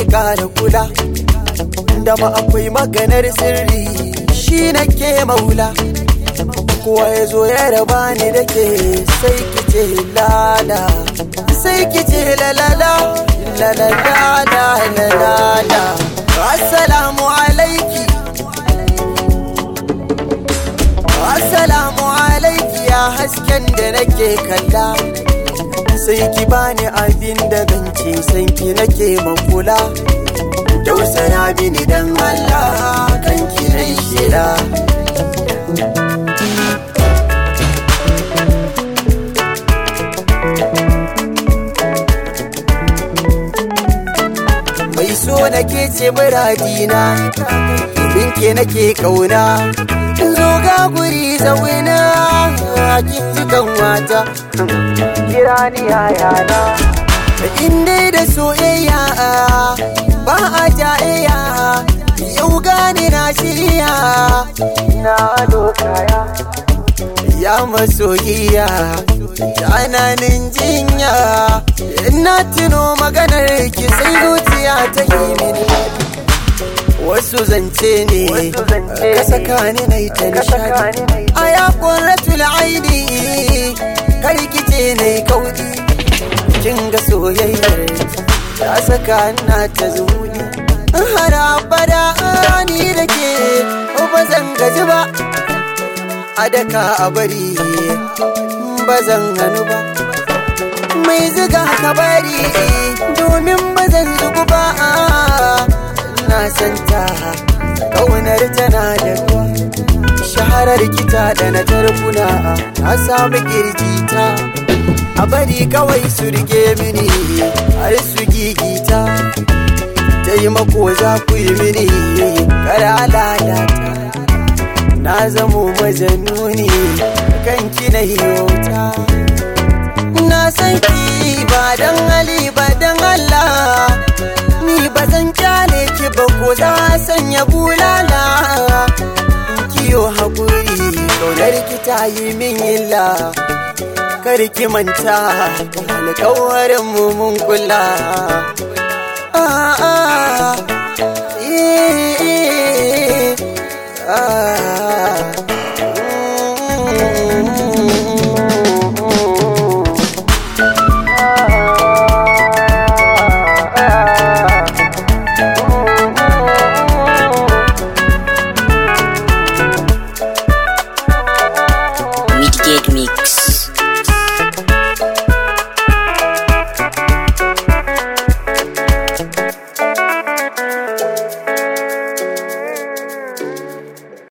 kara kula da ma akwai maganar sirri shi nake maula kowa ya zo ya raba ni da ke sai ki ce lala sai ki ce lalala lalala lalala assalamu alaiki assalamu alaiki ya hasken da nake kalla sai ki bani abin da zance san ki nake makula tausaya bini dan Allah kan ki nai shida mai so nake ce muradina binke nake kauna zo ga guri zauna kin ji kan wata kira ni yayana in dai da soyayya ba a jayayya yau gane na shirya na dokaya ya masoyiya tsananin jinya ina tuno maganar ki sai zuciya ta yi mini wasu zance ne ka saka ni na ta nishadi a ya ƙwarratul aini karkice na yi kaudi kin ga soyayyar ta saka na ta zuni har abada ni da ke ba zan gaji ba a daka a bari ba zan hannu ba mai ziga ka bari domin ba zan zugu ba na santa kaunar tana da ruwa shaharar kita da na tarkuna a samu kirjita a bari kawai su rike mini har su gigita taimako za ku yi mini kara lalata na zamo majanuni kan kina yota na san ki ba dan hali ba dan Allah ni ba zan kyale ki ba ko za sanya bulala kiyo hakuri kaunar ki ta yi min illa kar ki manta alƙawarin mu mun kula